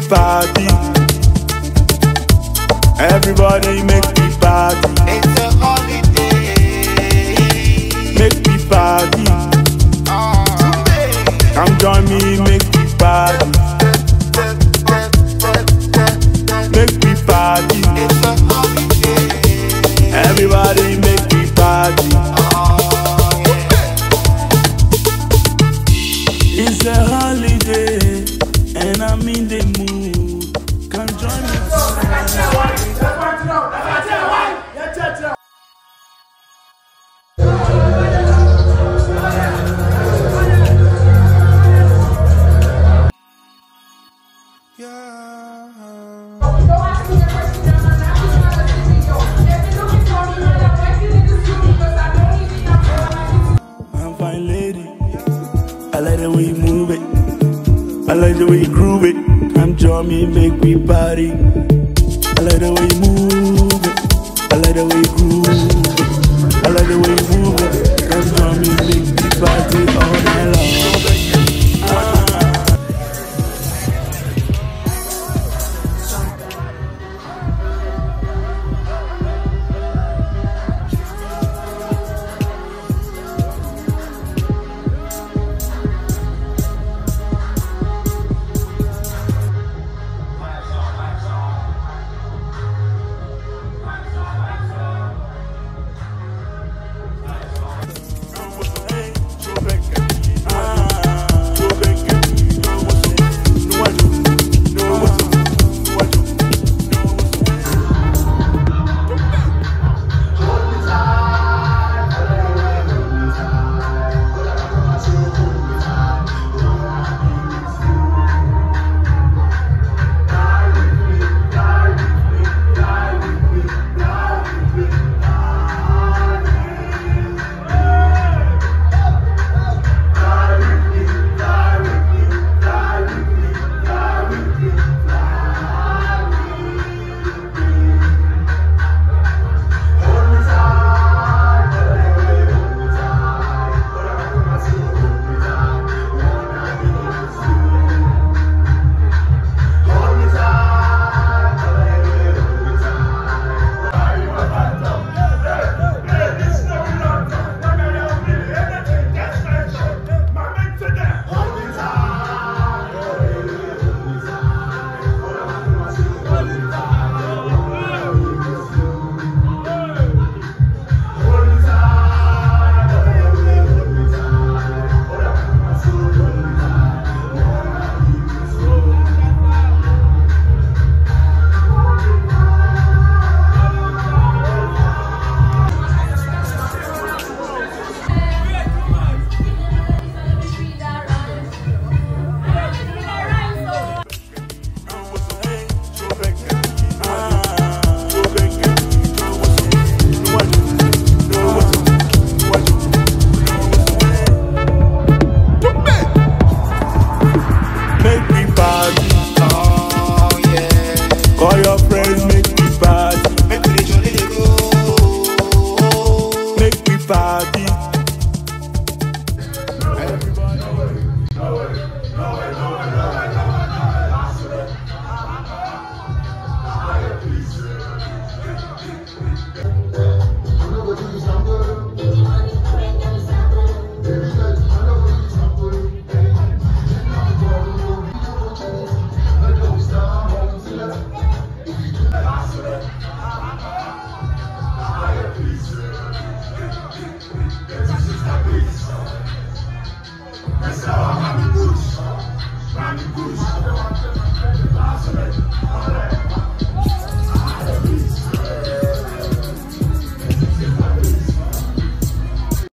party. Everybody make me party. It's a holiday. Make me party. Come join me, make me party. Make me party. It's a holiday. Everybody make me party. It's a holiday and I'm in the mood. Come join me. I'm fine lady. I like the way you move it. I like the way you groove it. Come join me, make me party. I like the way you move it. I like the way you groove it. I like the way you